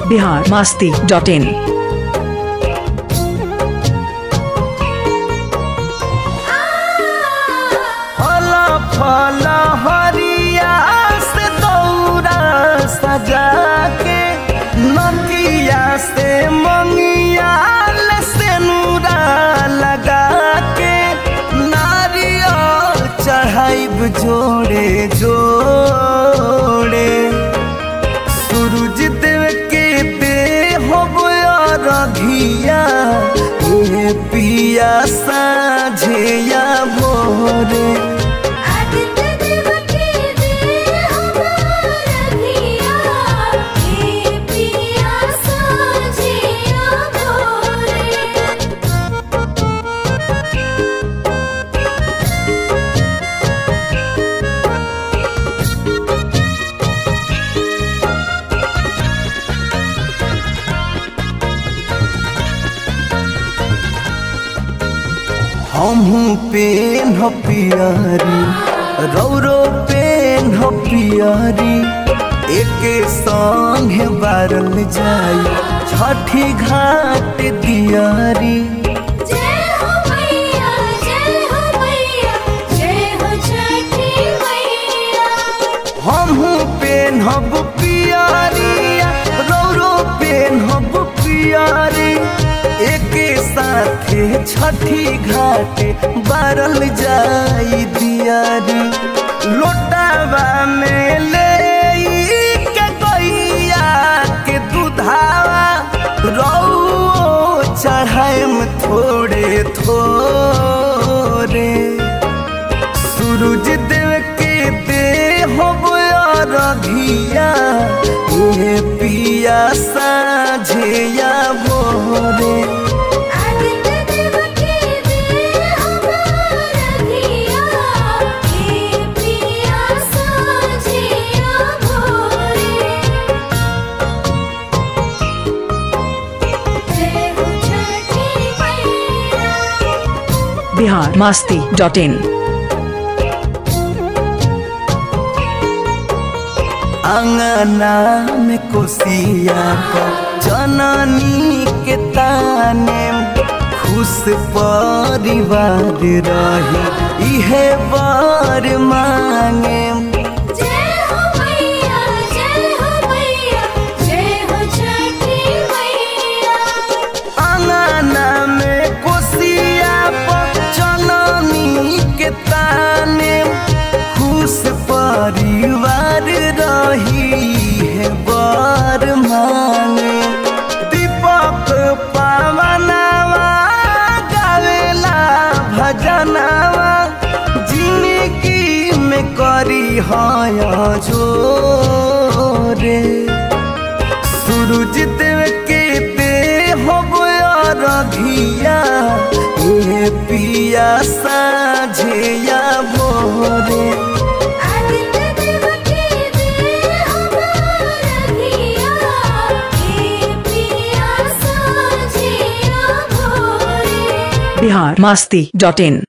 Bihar Masti dot in फल फल हरिया से दौरा सजा के नदिया से मंगिया से नूरा लगा के नारियल चढ़ाइब जोड़े जोड़े सूरज देव के दे हो रघिया ये पिया साझिया भोरे आदित्य देव के दे हमारा धिया हे पिया साझिया भोरे हमहू पेन हो पियारी रौरो पेन हो पियारी एक संग बारल जाई छठी घाट दियारी जय हो मैया जय हो मैया जय हो छठी मैया हमहू पेन हब पियारी रौरो पेन हब पियारी एक साथे छठी घाट बारल जाई दियारी लोटावा में ले के गैया के दुधावा रौ चढ़ाएम थोड़े थोड़े सूरज देव के दे हो रघिया ये पिया साझिया भोरे आदित्य देव के दे हमारा धिया हे पिया साझिया भोरे जय हो छठी मैया बिहार मास्ती डॉट इन अंगना में कोसिया को जननी के ताने खुश परिवार रही इहे बर मांगे जय हो मैया जय हो मैया जय हो छठी मैया अंगना में कोसिया पर जननी के ताने खुश परिवार रही है बर मांगे दीपक पावनवा गावेला भजनवा जिंदगी में करी है जोरे सूरज देव के दे हो रघिया ये पिया साझिया भोरे आदित्य देव के दे हमारा धिया हे पिया साझिया भोरे बिहार मास्ती डॉट इन